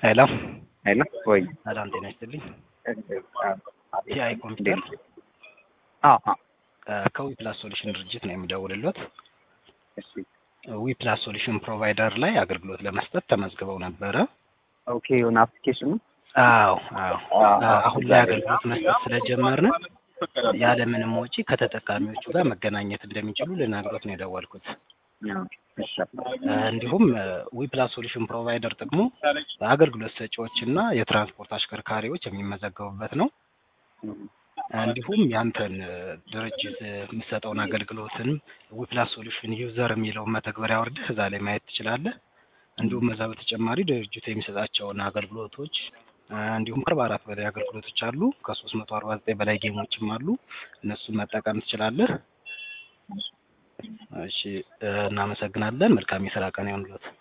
ሄሎ ሄሎ ወይ ሰላም ጤና ይስጥልኝ። ቲአይ ኮምፒውተር አዎ ከዊ ፕላስ ሶሉሽን ድርጅት ነው የሚደውልሎት። እሺ ዊ ፕላስ ሶሉሽን ፕሮቫይደር ላይ አገልግሎት ለመስጠት ተመዝግበው ነበረ። ኦኬ የሆነ አፕሊኬሽኑ አዎ አዎ። አዎ። አሁን ላይ አገልግሎት መስጠት ስለጀመርን ያለምንም ወጪ ከተጠቃሚዎቹ ጋር መገናኘት እንደሚችሉ ልነግሮት ነው የደወልኩት። እሺ እንዲሁም ዊ ፕላስ ሶሉሽን ፕሮቫይደር ጥቅሙ አገልግሎት ሰጪዎች እና የትራንስፖርት አሽከርካሪዎች የሚመዘገቡበት ነው። እንዲሁም ያንተን ድርጅት የሚሰጠውን አገልግሎትን ዊ ፕላስ ሶሉሽን ዩዘር የሚለውን መተግበሪያ ወርደህ እዛ ላይ ማየት ትችላለህ። እንዲሁም እዛ በተጨማሪ ድርጅቱ የሚሰጣቸውን አገልግሎቶች እንዲሁም ከአርባ አራት በላይ አገልግሎቶች አሉ። ከሶስት መቶ አርባ ዘጠኝ በላይ ጌሞችም አሉ። እነሱን መጠቀም ትችላለህ። እሺ እናመሰግናለን። መልካም የስራ ቀን ይሁንልዎት።